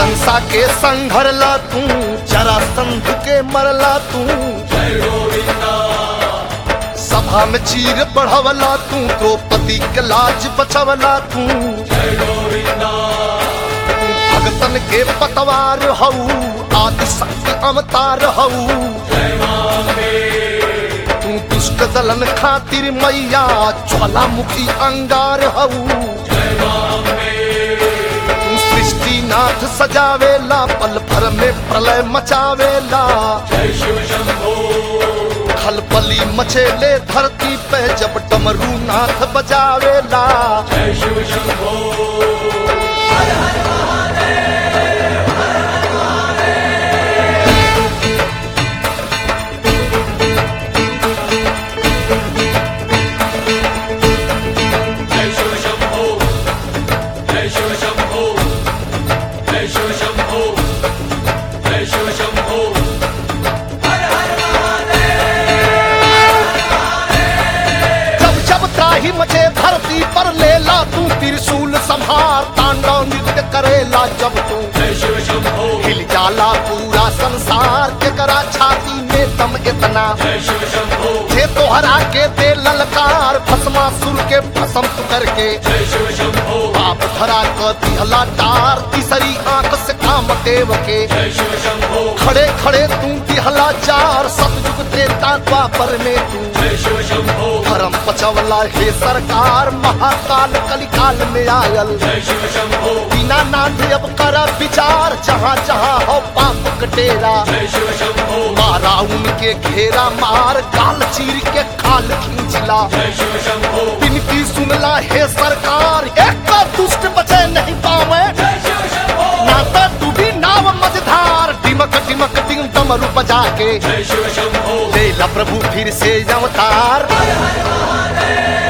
कंसा के संघरला तू जरा संध के मरला तू सभा में चीर बढ़वला तू द्रौपदी के लाज बचवला तू भगतन के पतवार हऊ आदि शक्ति अवतार हऊ तू दुष्ट दलन खातिर मैया ज्वालामुखी अंगार हऊ तू सृष्टि नाथ सजावेला पल भर में प्रलय मचावेला खलबली मचेले धरती पे जब डमरू नाथ बजावेला जय शिव शंभो जय शिव शंभो जय शिव शंभो जय शिव शंभो जब जब त्राही मचे धरती पर लेला तू त्रिशूल संहार तांडव नृत्य करेला जब तू जय शिव शंभो हिल जाला पूरा संसार के करा छाती में दम इतना जय शिव शंभो थे तोहरा के दे ललकार भस्मासुर के भस्म तू करके जय शिव शंभो बाप धरा क दिहला टार तीसरी आंख से काम देव के जय शिव शंभो खड़े खड़े तू दिहला चार सतयुग त्रेता द्वापर में तू जय शिव शंभो धर्म बचवला हे सरकार महाकाल कलिकाल में आयल जय शिव शंभो बिना नाथ अब कर विचार जहाँ जहाँ हो पाप कटेरा जय शिव शंभो मारा उनके घेरा मार गाल चीर के खाल खींचला जय शिव शंभो विनती सुनला हे सरकार एक का दुष्ट बचे नहीं पावे जय शिव शंभो नाता डूबी नाव मझधार डिमक डिमक डिम डमरू बजा के जय शिव शंभो लेला प्रभु फिर से अवतार हर हर महादेव